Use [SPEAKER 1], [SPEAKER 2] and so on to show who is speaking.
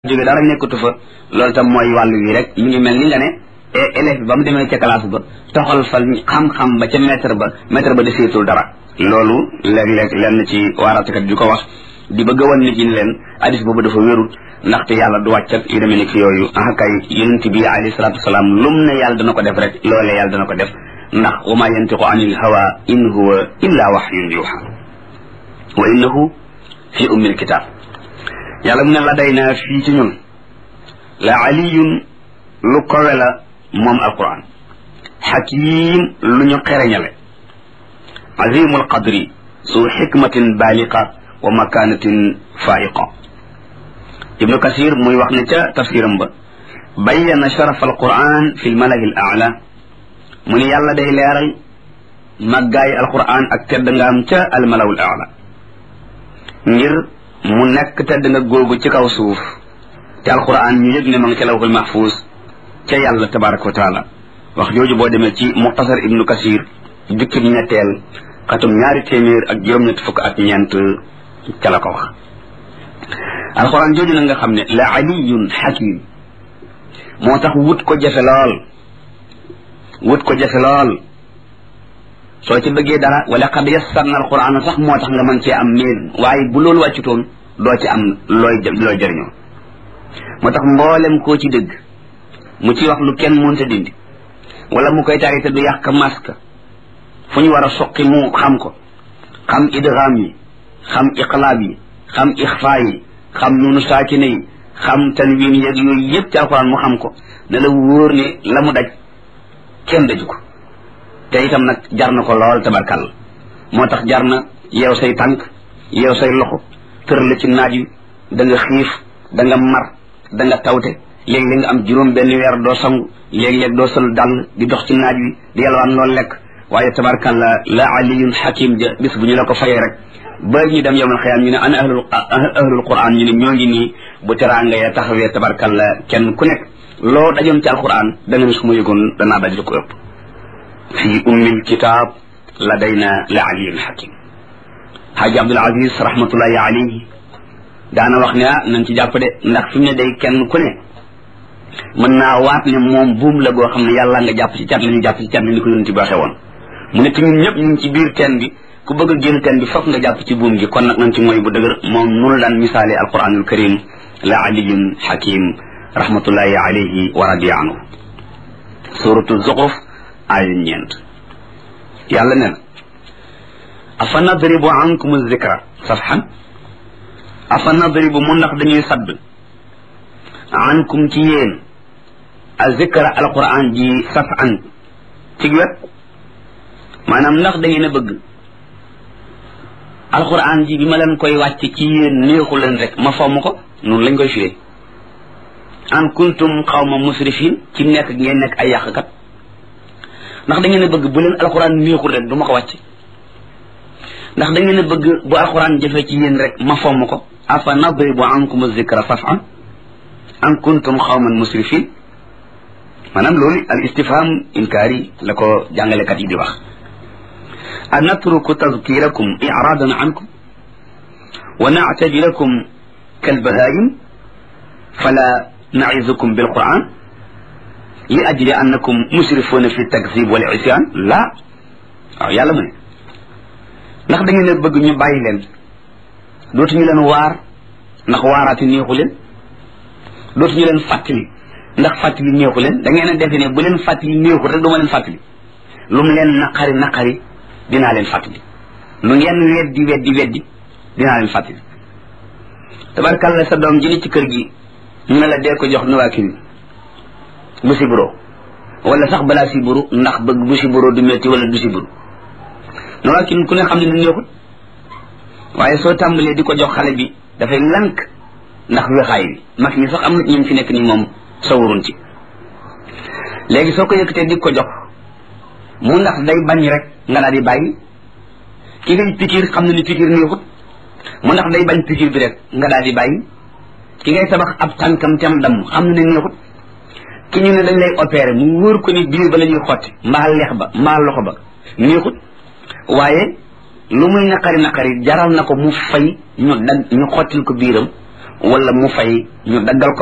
[SPEAKER 1] jóge dara nekkatu fa loolu tam mooy wàllu wi rek mi ngi mel ni nga ne élève bi ba mu demee ca classe ba toxal fa xam-xam ba ca maître ba maître ba deseetul dara loolu léeg-léeg lenn ci waaratakat di ko wax di bëgg a wan nit ñi leen hadis boobu dafa wérul ndaxte yàlla du wàccat yu demee nekk yooyu ah kay yonent bi alayhi salaatu wasalaam lum ne yàlla dana ko def rek loolee yàlla dana ko def ndax wa ma yantiqu anil hawa in huwa illa wahyun yuha wa innahu fi ummil kitab yàlla mu ne la day naa fii ci ñun la aliyun lu kowe la moom alquran xakim lu ñu xereñale azimul qadri su xikmatin baaliqa wa makanatin faiqa ibnu kasir muy wax ne ca tafsiram ba bayyana sharaf alquran fi lmalahi l aala mu ne yàlla day leeral màggaayi alquran ak tedd nga am ca almalawul aala ngir mu nekk tedd nga googu ci kaw suuf te alquran ñu yëg ne ma nga ca lawhul mahfuz ca yàlla tabaraka wa taala wax jooju boo demee ci muxtasar ibnu kasir jukkib ñetteel xatum ñaari téeméer ak juróom-ñett fukk ak ñeent ca la ko wax alquran jooju na nga xam ne la aliyun hakim moo tax wut ko jafe lool wut ko jafe lool soo ci bëggee dara wala qad yassarna alquran sax moo tax nga mën cee am meen waaye bu loolu wàccutoon doo ci am looy looy jëriñoo moo tax mboolem koo ci dëgg mu ci wax lu kenn mënta dindi wala mu koy tari te du yàq masque fu ñu war a soqi mu xam ko xam idgham yi xam iqlaab yi xam ixfa yi xam nunu saakine yi xam tanwin yeeg yooyu yëpp ci alquran mu xam ko ne la wóor ne la mu daj kenn daju ko te itam nag jar na ko lool tabarkal moo tax jar na yeew say tànk yeew say loxo tër la ci naaj wi da nga xiif da nga mar da nga tawte léeg-léeg nga am juróom benn weer doo sangu léeg-léeg doo sol dàll di dox ci naaj wi di yalwaan loolu lekk waaye tabarkal la la aliyun hakim ja bis bu ñu la ko fayee rek ba ñu dem yowmal xiyaam ñu ne ana ahlul ahlul quran ñu ne ñoo ngi nii bu teraanga ya taxawee tabarkal la kenn ku nekk loo dajoon ci alquran da nga ne su ma yëgoon danaa daj lu ko ëpp fi ummil kitaab ladayna la aliyun hakim haaji abdul aziz rahmatullahi alayhi daana wax ne ah nañ ci jàpp de ndax fi mu ne day kenn ku ne mën naa waat ne moom buum la goo xam ne yàlla nga jàpp ci cat la ñu jàpp ci cat la ñu ko yonent bi waxee woon mu ne te ñun ñëpp ñu ngi ci biir teen bi ku bëgg a génn teen bi fokk nga jàpp ci buum gi kon nag nañ ci mooy bu dëgër moom nunu daan misaale alquranul karim la aliyun hakim rahmatullahi alayhi wa radiya anhu suratu zuxruf aaya ñeent yàlla ne na afa nadribu ankum zikra safhan afa nadribu mu ndax dañuy sadd ankum ci yéen a zikra alquran ji safhan ci wet maanaam ndax da ngeen a bëgg alquran ji bi ma leen koy wàcc ci yéen neexu leen rek ma fomm ko noonu lañ koy firee an kuntum xawma musrifin ci nekk ngeen nekk ay yàqkat ndax da ngeen a bëgg bu leen alxuraan neexul rek du ma ko wàcc ndax da ngeen a bëgg bu alxuraan jëfee ci yéen rek ma fomm ko afa nadribu ankum zikra safan an kuntum xawman musrifin maanaam loolu al istifham inkaari la ko jàngalekat yi di wax a natruku tazkirakum iradan ankum wa nactabilakum kalbahaim fala naizukum bilquran li ajli annakum musrifuuna fi takzib wal isyan la waaw yàlla mu ne ndax da ngeen a bëgg ñu bàyyi leen dootuñu leen waar ndax waaraati neexu leen dootuñu leen fàttali ndax fàttali neexu leen da ngeen a defe ne bu leen fàttali neexu rek du ma leen fàttali lu mu leen naqari naqari dinaa leen fàttali lu ngeen weddi weddi weddi dinaa leen fàttali tabarkàlla sa doom ji ne ci kër gi ñu ne la dee ko jox nuwaakiri bu siburo wala sax balaa siburu ndax bëgg bu siburo du metti wala du siburu nuwaakiri ku ne xam ne ni neexut waaye soo tàmbalee di ko jox xale bi dafay lank ndax wexaay bi mag ñi sax am na ñu fi nekk ni moom sawarun ci léegi soo ko yëkkatee di ko jox mu ndax day bañ rek nga daal di bàyyi ki ngay pikiir xam ne ni pikiir neexut mu ndax day bañ pikiir bi rek nga daal di bàyyi ki ngay tabax ab tànkam tam damm xam ne ne neexut ki ñu ne dañ lay opéré mu wóor ko ni biir ba la ñuy xotti mbaa leex ba mbaa loxo ba neexut waaye lu muy naqari naqari jaral na ko mu fay ñu dag ñu xottil ko biiram wala mu fay ñu daggal ko